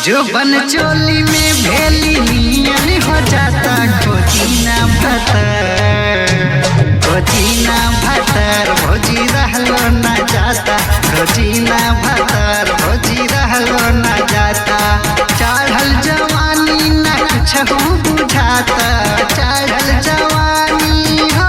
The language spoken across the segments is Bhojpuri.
जो बन चोली में भेली नियन हो जाता खोजीना भतर खोजीना भतर भोजी रहलो न जाता खोजीना भतर भोजी रहलो न जाता चढ़ल जवानी न कुछ बुझाता चढ़ल जवानी हो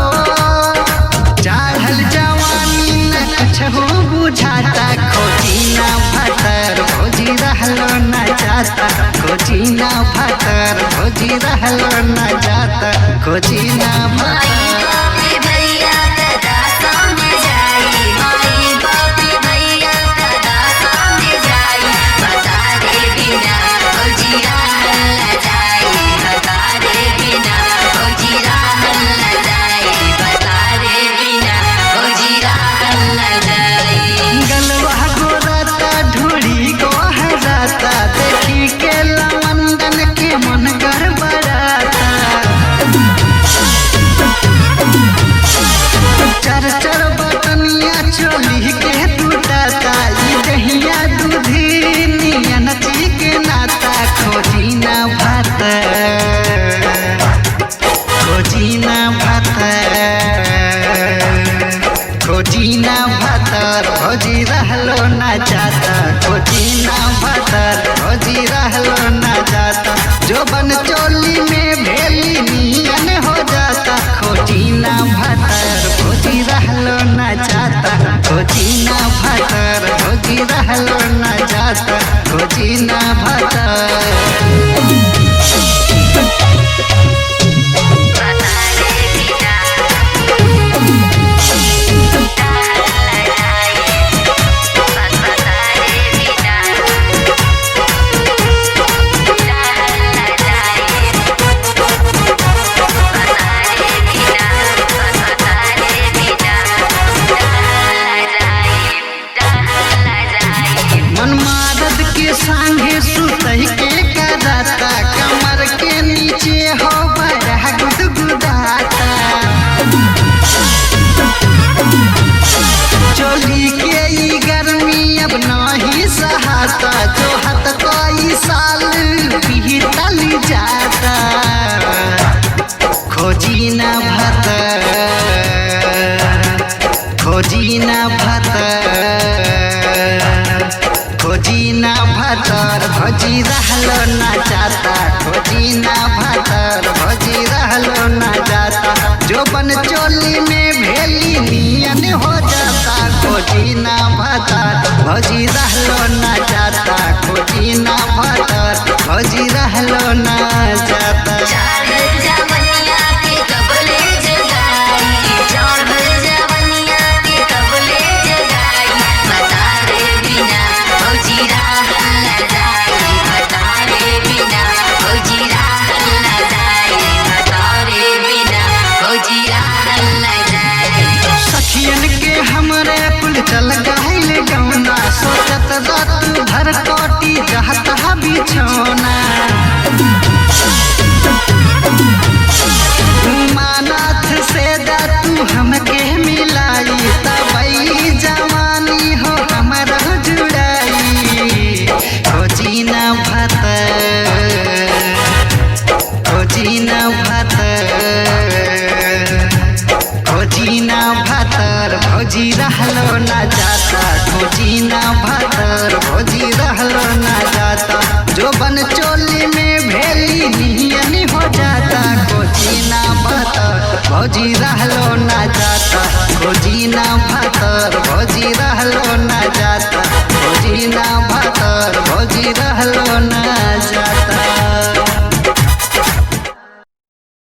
चढ़ल जवानी न कुछ बुझाता खोजीना भतर भोजी रहलो न जाता खोजीना भतर भोजी रहलो न जाता खोजीना माई भतर बापी भैया कदा सामने जाई माई बापी भैया कदा सामने जाई बता दे बिना ओ जीरा हल्ला जाई बता दे बिना ओ जीरा हल्ला जाई बता दे बिना ओ जीरा हल्ला जाई गलवा गोराता ढूढ़ी गोहराता देखी के लमंदन के मन गड़बड़ाता चर चर बटनिया चोली के टूटाता ई दहिया दूधी नियन के नाता खोजी ना भात खोजी ना भात खोजी ना भातर भोजी रहलो ना जाता खोजी ना भातर भोजी रहलो ना जाता जो बन चोली में भेली नियन हो जाता खोजी ना भातर भोजी रहलो ना जाता खोजी ना भातर भोजी रहलो ना जाता खोजी ना भातर बता दे बिना हल्ला जाई बता दे बिना हल्ला जाई बता दे बिना बता दे बिना हल्ला जाई हल्ला जाई मन मारद के संगे सुतई के कराता कमर के नीचे हो बड़ा गुदगुदाता चोली के ई गर्मी अब नहीं सहाता जो हत कोई साल बीतल जाता खोजी ना भतर खोजी ना भतर खोजी ना भतर भोजी रहलो ना जाता खोजी ना भतर भोजी रहलो ना जाता जो बन चोली में भेली नियन हो जाता खोजी ना भतर भोजी रहलो ना जाता खोजी ना भतर